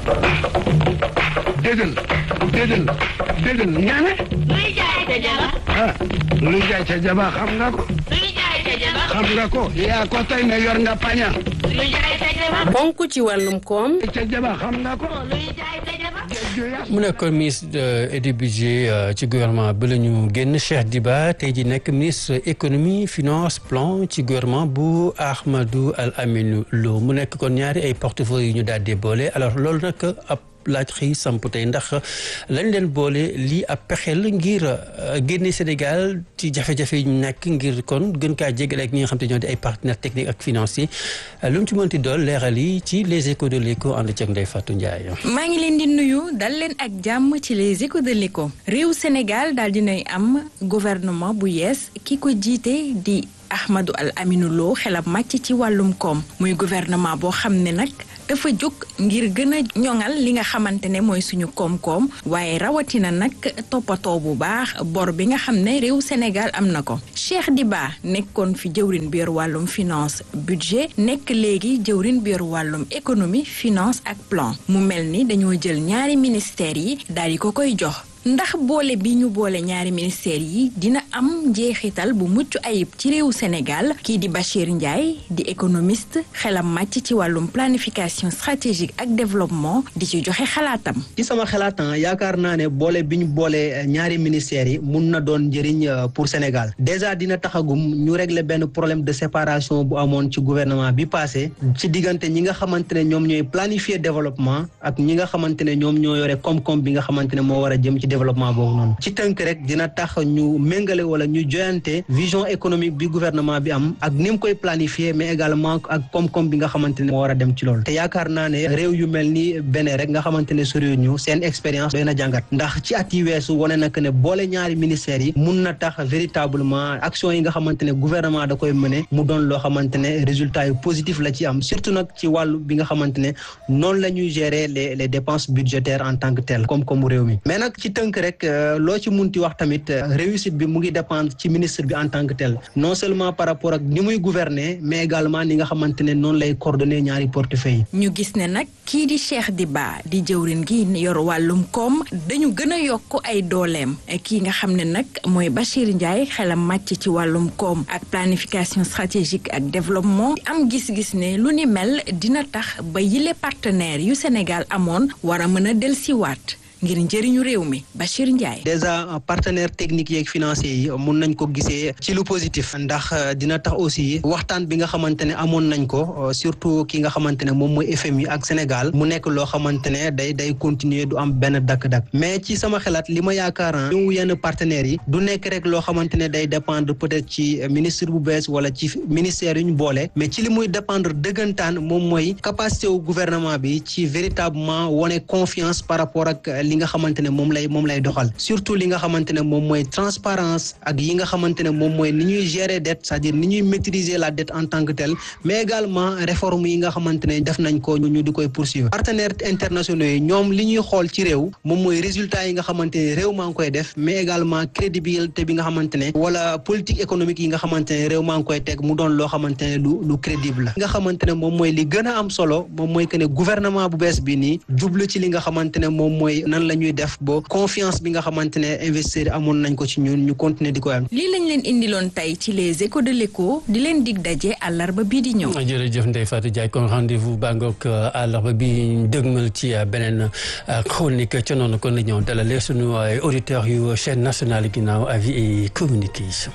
déedéel déedéel déedéel ñaane luy jaay ca jaba ah luy jaay ca jaba xam nga ko luy jaay ca jaba xam nga ko yaa ko tey ne yor nga paña luy jaay ca jaba ponk ci wàllum koom ca jaba xam nga ko luy jaay ca jaba mu nekkoon ministre et du budget ci gouvernement bi la ñu génn Cheikh Diba tey ji nekk ministre économie finance plan ci gouvernement bu Ahmadou Al Aminou Lo mu nekk kon ñaari ay portefeuille yu ñu daal di boole alors loolu nag ab laaj xëy samp tey ndax lañ leen boole lii ab pexeel ngir génne Sénégal ci jafe-jafe yi ñu nekk ngir kon gën kaa jégale ak ñi nga xam te ñoo di ay partenaires techniques ak financiers lu mu ci mënti dool leeral yi ci les échos de l'écho ànd ceeg Ndeye Fatou Ndiaye. maa ngi leen di nuyu dal leen ak jàmm ci les échos de l'écho réew Sénégal daal dinay am gouvernement bu yees ki ko jiite di Ahmadou Al Aminou Lo xelam màcc ci wàllum koom muy gouvernement boo xam ne nag dafa jóg ngir gën a ñoŋal li nga xamante ne mooy suñu koom-koom waaye rawatina nag toppatoo bu baax bor bi nga xam ne réew Sénégal am na ko Cheikh Diba nekkoon fi jëwrin bi yor wàllum finance budget nekk léegi jëwrin bi yor wàllum économie finance ak plan mu mel ni dañoo jël ñaari ministères yi daal di ko koy jox ndax boole bi ñu boole ñaari ministères yi dina am njeexital bu mucc ayib ci réewu Sénégal kii di Bachir Ndiaye di économiste xelam màcc ci wàllum planification stratégique ak développement di ci joxe xalaatam. ci sama xalaatan yaakaar naa ne boole bi ñu boole ñaari ministères yi mun na doon njëriñ pour Sénégal déjà dina taxagum ñu régler benn problème de séparation bu amoon ci gouvernement bi passé ci diggante ñi nga xamante ne ñoom ñooy planifier développement ak ñi nga xamante ne ñoom ñoo yore koom-koom bi nga xamante ne moo war a jëm ci développement boobu noonu ci tënk rek dina tax ñu méngale wala ñu joyante vision économique bi gouvernement bi am ak ni mu koy planifier mais également ak koom-koom bi nga xamante ne moo war a dem ci loolu te yaakaar naa ne réew yu mel ni beneen rek nga xamante ne soriwul ñu seen expérience doy na jàngat ndax ci at yi weesu wane na que ne boole ñaari ministères yi mun na tax véritablement action yi nga xamante ne gouvernement da koy mëne mu doon loo xamante ne résultat yu positif la ci am surtout nag ci wàllu bi nga xamante ne noonu la ñuy gérer les les dépenses budgétaires en tant que tel koom-koomu réew mi mais nag ci tënk rek loo ci munti wax tamit réussite bi mu ngi dépendre ci ministre bi en tant que tel non seulement par rapport ak ni muy gouverner mais également ni nga xamante ne noonu lay coordonner ñaari portefeuille ñu gis ne nag kii di Cheikh Diba di jëwrin gi yor wàllum koom dañu gën a yokk ay dooleem kii nga xam ne nag mooy Bachir Ndiaye xelam màcc ci wàllum koom ak planification stratégique ak développement am gis-gis ne lu ni mel dina tax ba yile partenaires yu Sénégal amoon war a mën a dellusiwaat ngir njëriñu réew mi Bachir Ndiaye. déjà partenaires techniques yeeg financiers yi mun nañ ko gisee ci lu positif ndax dina tax aussi waxtaan bi nga xamante ne amoon nañ ko surtout ki nga xamante ne moom mooy FMI ak Sénégal mu nekk loo xamante ne day day continuer du am benn dakk-dakk mais ci sama xalaat li ma yaakaar ñu yenn partenaires yi du nekk rek loo xamante ne day dépendre peut-être ci ministre bu bees wala ci ministère yu ñu boole mais ci li muy dépendre dëggantaan moom mooy capacité wu gouvernement bi ci véritablement wone confiance par rapport ak. li nga xamante ne moom lay moom lay doxal surtout li nga xamante ne moom mooy transparence ak yi nga xamante ne moom mooy ni ñuy gérer dette c'est-à-dire ni ñuy maîtriser la dette en tant que telle mais également réforme yi nga xamante ne def nañ ko ñu di koy poursuivre partenaires internationaux yi ñoom li ñuy xool ci réew moom mooy résultat yi nga xamante ne réew maa ngi koy def mais également crédibilité bi nga xamante ne wala politique économique yi nga xamante ne réew maa ngi koy teg mu doon loo xamante ne lu lu crédible la li nga xamante ne moom mooy li gën a am solo moom mooy que ne gouvernement bu bees bi nii jublu ci li nga xamante ne moom mooy nan la ñuy def ba confiance bi nga xamante ne investisseurs amoon nañ ko ci ñun ñu continuer di ko am. lii lañ leen indiloon tey ci les échos de l'écho di leen dig daje àllarba bii di ñëw. jërëjëf Ndeye Fatou Ndiaye kon rendez-vous bangook àllarba bi ñu dëgmal ci beneen chronique ca noonu kon la ñëw dalale sunu auditeurs yu chaîne nationale ginnaaw avis et communication.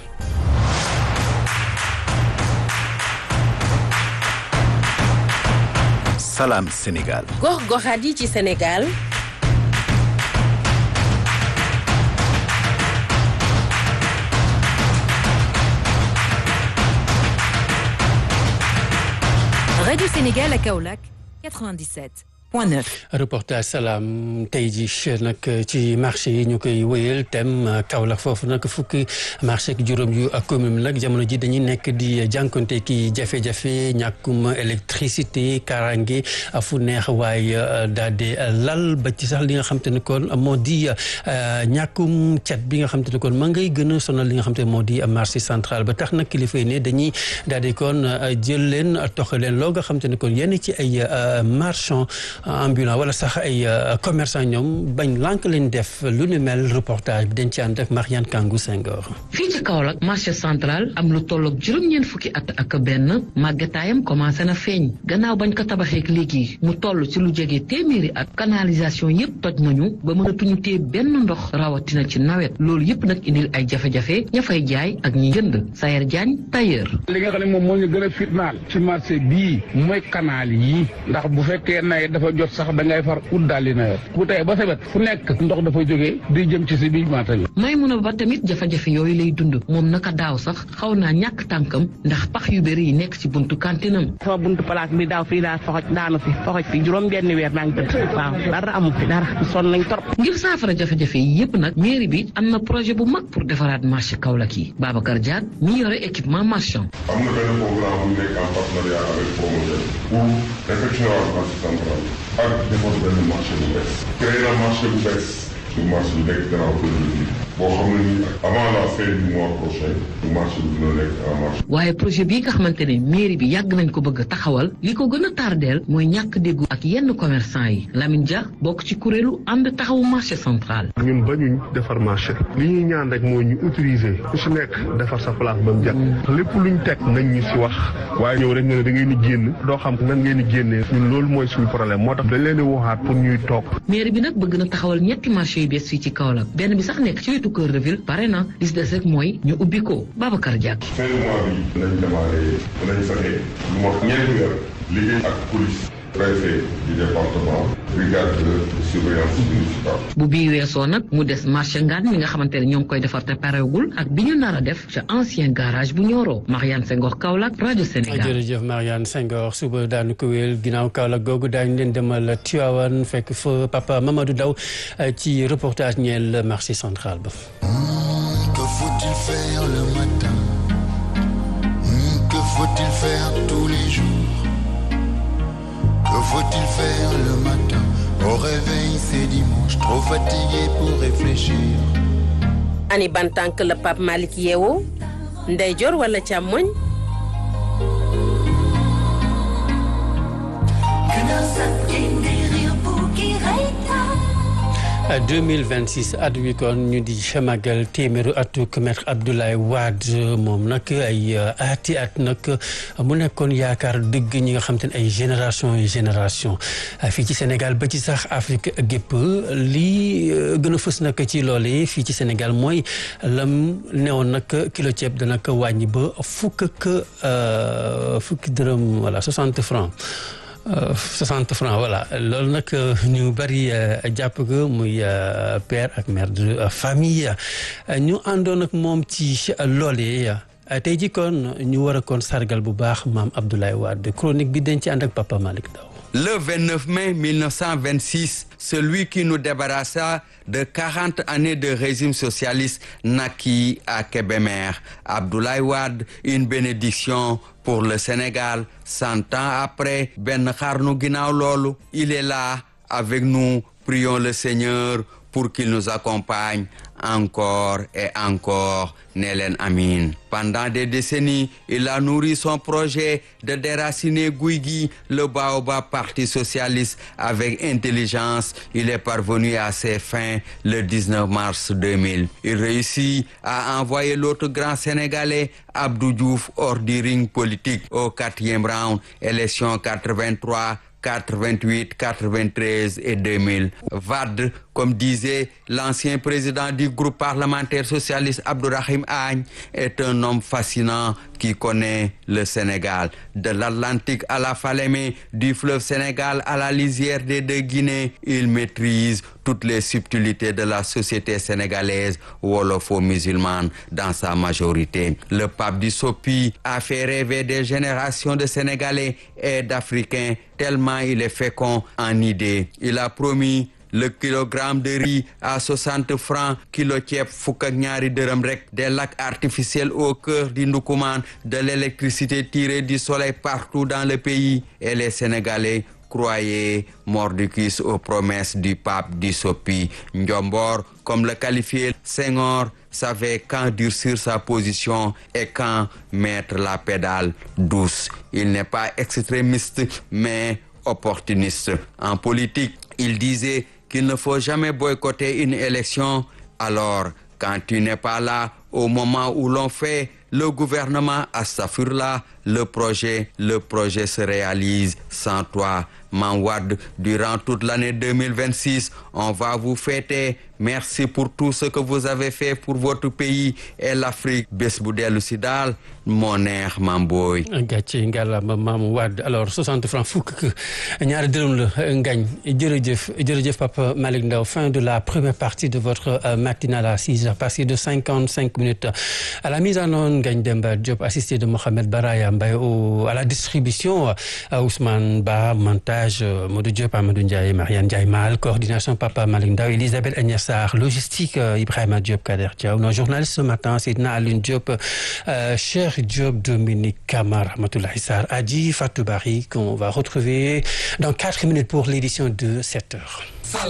Salam Sénégal. gox-goxaat yi ci Sénégal. Radio Sénégal à Kaolack 97 point 9. reportage salaam tey ji nag ci marché yi ñu koy wéyal thème Kaolack foofu nag fukki marché ak juróom yu ak commune nag jamono ji dañuy nekk di jànkonte ki jafe-jafe ñàkkum électricité karange fu neex waaye daal di lal ba ci sax li nga xam te ne kon moo di ñàkkum cat bi nga xam te ne kon ma ngay gën a sonal li nga xam te ne moo di marché central ba tax nag kilifa yi ne dañuy daal di kon jël leen tox leen loo nga xam te ne kon yenn ci ay marchand ambulant wala sax ay commerçant ñoom bañ lànk leen def lu nu mel reportage bi dañ ci ànd ak Mariane Kangou Senghor. fii ci Kaolack marché central am lu tolloog juróom-ñeent fukki at ak benn màggataayam commencé na feeñ gannaaw bañ ko tabaxeek léegi mu toll ci lu jege téeméeri at canalisation yépp toj nañu ba mënatuñu téye benn ndox rawatina ci nawet loolu yépp nag indil ay jafe-jafe ña fay jaay ak ñi jënd Sayer Diagne tailleur. li nga xam ne moom moo ñu gën a fitnaal ci marché bii mooy canal yi ndax bu fekkee nawet dafa jot sax da ngay far ut daal di nawet bu tey ba sebet fu nekk ndox dafa jógee di jëm ci si biir maata bi may mun a ba tamit jafe-jafe yooyu lay dund moom naka daaw sax xaw naa ñàkk tànkam ndax pax yu bëri yi nekk ci buntu kantinam sama buntu place bi daaw fii daa foxoj daanu fi foxoj fi juróom benn weer maa ngi tëdd waaw dara amu fi dara sonn nañ trop ngir saafara jafe-jafe yi yépp nag mairie bi am na projet bu mag pour defaraat marché Kaolack yi Babacar Diagne mi yore équipement marchand am na benn programme bu nekk en partenariat avec Promogel pour effectuer la marché central ak defar benn marché bu bees créer la marché bu bees su marché bi nekk gannaaw kër gi boo xam ne ni avant la fin du mois prochain marché bi dina nekk en marché. waaye projet bii nga xamante ne mairie bi yàgg nañ ko bëgg a taxawal li ko gën a tardeel mooy ñàkk déggu ak yenn commerçant yi Lamine Dia bokk ci kuréelu ànd taxawu marché central. ñun bañuñ defar marché li ñuy ñaan rek mooy ñu utiliser ku si nekk defar sa place ba mu jag lépp luñ teg nañ ñu si wax waaye ñëw rek nga ne da ngeen di génn doo xam nan ngeen di génnee ñun loolu mooy suñu problème moo tax dañ leen di waxaat pour ñuy toog. mairie bi nag bëgg na taxawal ñetti marché yu bees fii ci Kaolack benn bi sax nekk ci wetu cœur de ville pare na li si des rek mooy ñu ubbi ko Babacar Diack. fin du mois bi dinañ démarré dinañ fexe lu mot ñeenti weer liggéey ak police préfet du département brigade de surveillance municipale. bu bii weesoo nag mu des marché ngaan mi nga xamante ne ñoo ngi koy defar te parewul ak bi ñu nar a def ca ancien garage bu Nioro Mariane Senghor Kaolack rajo Sénégal. jërëjëf Mariane Senghor suba daanu ko wéel ginnaaw Kaolack googu daañu leen demal Tivaouane fekk fa papa Mamadou Daw ci reportage ñeel marché central ba. Que faut-il faire le matin Que faut-il faire tous les jours Que faut-il faire le matin Au réveil, c'est dimanche, trop fatigué pour réfléchir. ani ban tànk la Pape Malick yeewoo ndeyjoor wala càmmoñ à 2026 at wi kon ñu di magal téeméeru atuk maître Abdoulaye Wade moom nag ay ati at nag mu nekkoon yaakaar dëgg ñi nga xam te ne ay génération génération fii ci Sénégal ba ci sax Afrique gépp lii gën a fës nag ci loole fii ci Sénégal mooy lam newoon nag kilo ceeb dana ko wàññi ba fukk ak fukki dërëm voilà 60 francs 60 francs voilà loolu nag ñu bari jàpp ko muy père ak mère de famille ñu àndoon ak moom ci loolee tey ji kon ñu war a kon sargal bu baax maam Abdoulaye Wade chronique bi dañ ci ànd ak Papa Malick Daw Le 29 mai 1926, celui qui nous débarrassa de 40 années de régime socialiste naquit à Kébémer. Abdoulaye Wade, une bénédiction pour le Sénégal. Cent ans après, Ben Kharnou Guinaw Lolo, il est là avec nous. Prions le Seigneur pour qu'il nous accompagne encore et encore. Nelen Amin. Pendant des décennies, il a nourri son projet de déraciner Guigui, le Baobab Parti socialiste, avec intelligence. Il est parvenu à ses fins le 19 mars 2000. Il réussit à envoyer l'autre grand Sénégalais, Abdou Diouf, hors du ring politique au quatrième round, élection 83. 88, 93 et 2000. Wade, comme disait l'ancien président du groupe parlementaire socialiste Abdourahim Agne, est un homme fascinant qui connaît le Sénégal. De l'Atlantique à la Falémé, du fleuve Sénégal à la lisière des deux Guinées, il maîtrise toutes les subtilités de la société sénégalaise wolofo-musulmane dans sa majorité. Le pape du Sopi a fait rêver des générations de Sénégalais et d'Africains tellement il est fécond en idées. Il a promis le kilogramme de riz à 60 francs kilo ceeb fukk ak ñaari dërëm rek des lacs artificiels au cœur du Ndoukoumane de l'électricité tirée du soleil partout dans le pays et les Sénégalais croyaient mordicus aux promesses du pape du Sopi Ndiombor comme le qualifiait Senghor savait quand durcir sa position et quand mettre la pédale douce il n'est pas extrémiste mais opportuniste. En politique, il disait qu'il ne faut jamais boycotter une élection. Alors, quand tu n'es pas là au moment où l'on fait le gouvernement Astafurla, le projet, le projet se réalise sans toi. Manwad, durant toute l'année 2026, on va vous fêter. Merci pour tout ce que vous avez fait pour votre pays et l'Afrique. bés bu dellu si daal moo neex Mamboy. gàcce ngàllama maam Wade alors 60 francs fukk ñaari dërëm la ngañ jërëjëf jërëjëf Papa Malick Ndao fin de la première partie de votre matinale à 6 heures passées de 55 minutes à la mise en onde Ngagne Demba Diop assisté de Mohamed Baraya Mbaye au à la distribution Ousmane Ba montage Modou Diop Amadou Ndiaye Mariane Ndiaye Mal coordination Papa Malick Ndao Elisabeth Agnès Sarr logistique Ibrahima Diop Kader Diaw nos journalistes ce matin Seydina Alioune Diop Cheikh Diop Dominique Kamara Ramatoulaye Sarr Adji Fatou Bari qu'on va retrouver dans quatre minutes pour l'édition de 7 heures